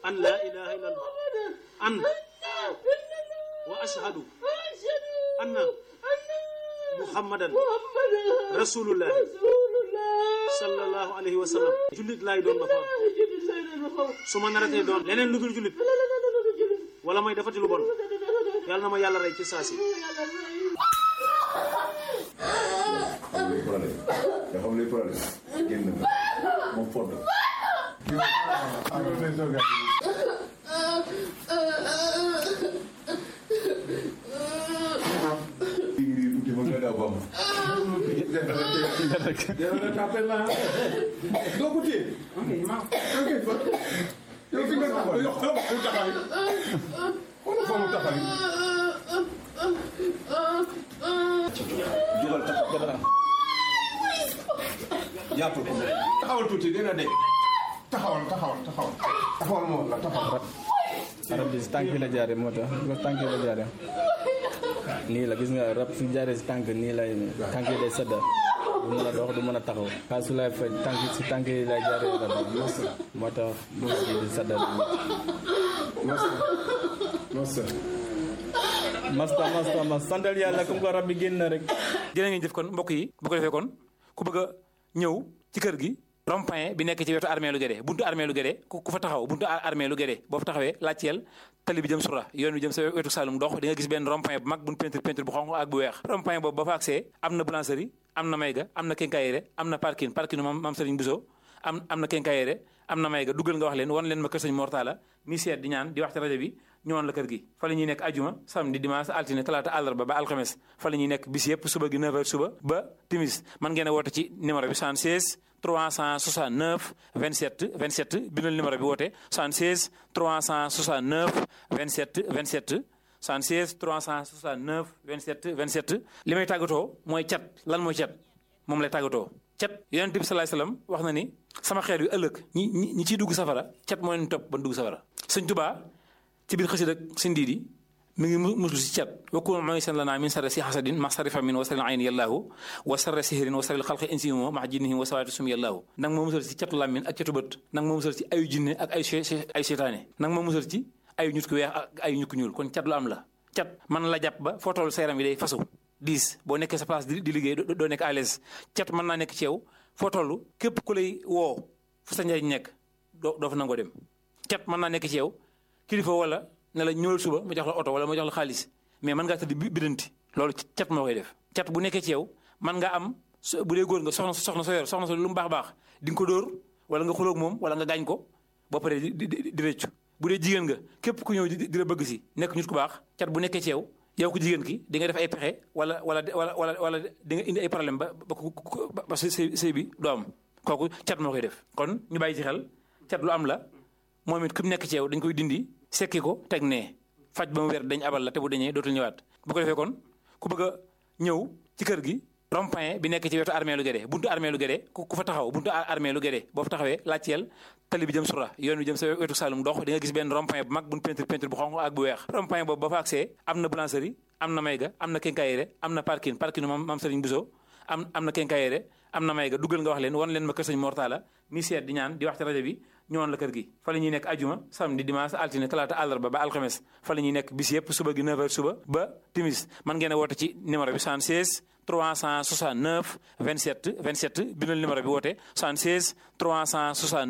an laa ilaha illa allah an wa ashhadu anna muhammadan rasulullah sallallahu alayhi wa sallam jullit laay doon ba faw su ma naratee doon leneen lu dul jullit wala may defati lu bon yàlla na ma yàlla rey ci saasi xam luy problème nga xam luy problème génn nga moom fodd iri uti ma nga daw bam Jangan capek lah. Dua putih. Okey, maaf. Okey, Pak. Yow fi nga taxaw yow xam nga taxaw. Wala fa mu taxaw. jugal taxaw jàpp ko Taxawal tuuti dina de. Taxawal, taxawal, taxawal. Taxawal moom la taxawal. rab bi si tànk yi la jaaree moo tax parce que tànk yi la jaaree nii la gis nga rab su jaaree si tànk nii lay tànk yi day sedda du mën a dox du mën a taxaw xaal su lay faj tànk si tànk yi lay jaaree rab bi moo tax duus bi di sedda Masa. masta masta mas santal yàlla comme ko rab bi génn na rek jërë ngeen jëf kon mbokk yi bu ko defee kon ku bëgg a ñëw ci kër gi rond-point bi nekk ci wetu armée lu Guédé buntu armée lu Guédé ku ku fa taxaw buntu armée lu Guédé boo fa taxawee laajteel tali bi jëm sura yoon bi jëm sa wetu Saloum dox di nga gis benn rond-point bu mag buñ peinture peinture bu xonq ak bu weex rond-point boobu ba fa accès am na boulangerie am na mayga am na quincaillerie am na parking parking mam mam Serigne Bousso am am na quincaillerie am na mayga duggal nga wax leen wan leen ma kër Sëñ Mortala mi seet di ñaan di wax ci rajo bi ñëwoon la kër gi fa la ñuy nekk ajuma samedi dimanche altine talaata àllarba ba alxames fa la ñuy nekk bis yëpp suba gi 9h suba ba timis man ngeen a woote ci numéro bi 76 369 27 27 bindal numéro bi woote 76 369 27 27 76 369 27 27 li may tàggatoo mooy cat lan mooy cat moom lay tàggatoo cat yonent bi salaay salaam wax na ni sama xeet yu ëllëg ñi ñi ñi ciy dugg safara cat moo leen topp ba dugg safara sëñ Tubaa ci biir xasida ak sëñ Diidi mi ngi muslu si cat wakku ma ngi seen lanaa min sarri si xasadin ma sarri famin wa sarri ayn yallaahu wa sarri sihirin wa sarri xalqi insimo ma jinnihim wa sawaati sum yallaahu nag moo musal ci catu làmmin ak catu bët nag moo musal ci ayu jinne ak ay ay seytaane nag moo musal ci ayu ñut ku weex ak ayu ñut ku ñuul kon cat lu am la cat man la jàpp ba foo toll sa yaram yi day fasu diis boo nekkee sa place di di liggéey doo nekk à l'aise cat mën naa nekk ci yow foo toll képp ku lay woo fu sa njariñ nekk doo doo fa nangoo dem cat mën naa nekk ci yow kilifa wala ne la ñëwal suba ma jox la oto wala ma jox la xaalis mais mën ngaa tëdd bidanti loolu cat moo koy def cat bu nekkee ci yow mën nga am bu dee góor nga soxna soxna sa yor soxna sa lu mu baax baax di nga ko dóor wala nga xuloog moom wala nga gaañ ko boo paree di di di rëccu bu dee jigéen nga képp ku ñëw di la bëgg si nekk nit ku baax cat bu nekkee ci yow yow ko jigéen ki di nga def ay pexe wala wala wala wala wala di nga indi ay problème ba ba ba sëy sëy bi doo am kooku cat moo koy def kon ñu bàyyi ci xel cat lu am la moom it ku mu nekk ci yow dañ koy dindi sekki ko teg nee faj ba mu wér dañ abal la te bu dañee dootul ñëwaat bu ko defee kon ku bëgg a ñëw ci kër gi rond-point bi nekk ci wetu armée lu Guédé buntu armée lu Guédé ku fa taxaw buntu armée lu Guédé boo fa taxawee laajteel tali bi jëm sura yoon bi jëm sa wetu Saloum dox di nga gis benn rond-point bu mag buñ peinture peinture bu xonq ak bu weex rond-point boobu ba fa accès am na boulangerie am na mayga am na quincaillerie am na parking parking mam mam Serigne Bousso am am na quincaillerie am na mayga duggal nga wax leen wan leen ma kër Sëñ Mortala mi seet di ñaan di wax ci rajo bi ñëwoon la kër gi fa la ñuy nekk ajuma samedi dimanche altine talaata àllarba ba alxames fa la ñuy nekk bis yëpp suba gi 9h suba ba timis man ngeen a woote ci numéro bi 76 369 27 27 bindal numéro bi woote 76 369